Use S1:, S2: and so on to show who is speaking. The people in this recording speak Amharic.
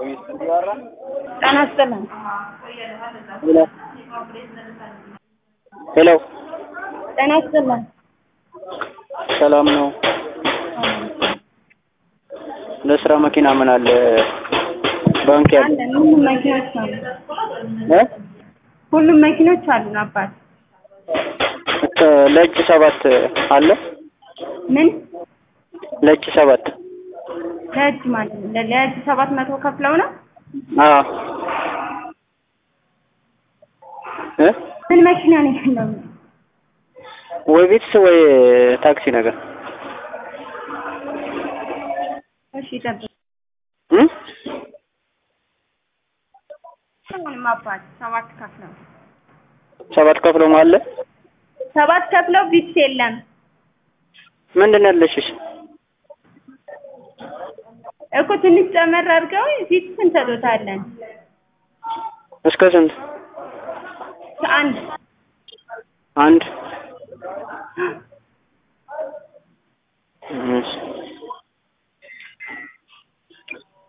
S1: ጤና ይስጥልን።
S2: ሄሎ
S1: ጤና ይስጥልን።
S2: ሰላም ነው? ለስራ መኪና ምን አለ? ባንክ ያለ
S1: አለን ሁሉም መኪኖች አሉ።
S2: እ
S1: ሁሉም መኪኖች አሉን አባት።
S2: እስከ ለእጅ ሰባት አለ?
S1: ምን
S2: ለእጅ ሰባት
S1: ለእጅ ማለት ነው? ለ- ለእጅ ሰባት መቶ ከፍለው ነው?
S2: አዎ እ
S1: ምን መኪና ነው ያለው?
S2: ወይ ቤትስ ወይ ታክሲ ነገር
S1: እሺ ጠብቅ።
S2: እ
S1: ሁሉም አባት ሰባት ከፍለው
S2: ሰባት ከፍሎም አለ?
S1: ሰባት ከፍለው ቢትስ የለም
S2: ምንድን ነው ያለሽሽ?
S1: እኮ ትንሽ ጨመር አድርገው ቢትስ እንሰጦታለን።
S2: እስከ ስንት?
S1: አንድ
S2: አንድ እሺ